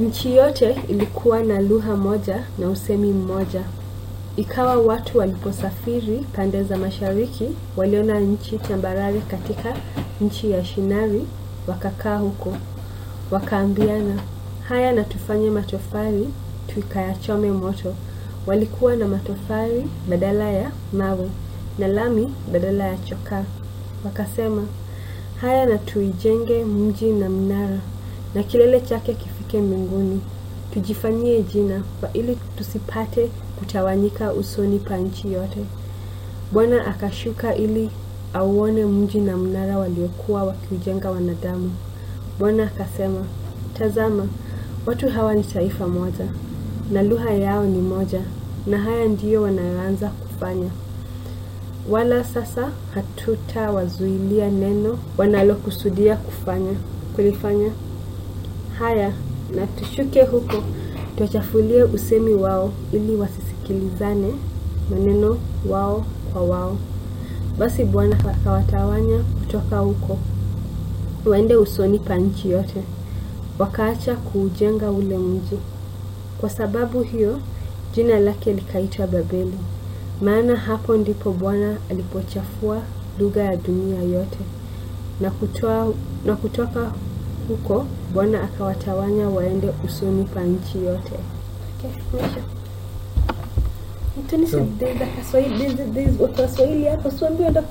Nchi yote ilikuwa na lugha moja na usemi mmoja. Ikawa watu waliposafiri pande za mashariki, waliona nchi tambarare katika nchi ya Shinari, wakakaa huko. Wakaambiana, haya na tufanye matofali tukayachome moto. Walikuwa na matofali badala ya mawe na lami badala ya chokaa. Wakasema, haya na tuijenge mji na mnara na kilele chake kifike mbinguni. Tujifanyie jina kwa ili tusipate kutawanyika usoni pa nchi yote. Bwana akashuka ili auone mji na mnara waliokuwa wakiujenga wanadamu. Bwana akasema, tazama, watu hawa ni taifa moja, na lugha yao ni moja, na haya ndiyo wanayoanza kufanya. Wala sasa hatutawazuilia neno wanalokusudia kufanya kulifanya. Haya, na tushuke huko tuwachafulie usemi wao, ili wasisikilizane maneno wao kwa wao. Basi Bwana akawatawanya kutoka huko waende usoni pa nchi yote, wakaacha kuujenga ule mji. Kwa sababu hiyo jina lake likaitwa Babeli, maana hapo ndipo Bwana alipochafua lugha ya dunia yote. Na, kutoa, na kutoka huko Bwana akawatawanya waende usoni pa nchi yote. Okay, mwisho. Mtuni, So- there's a Kiswahili- there's- there's Waswahili hapo, siambiwa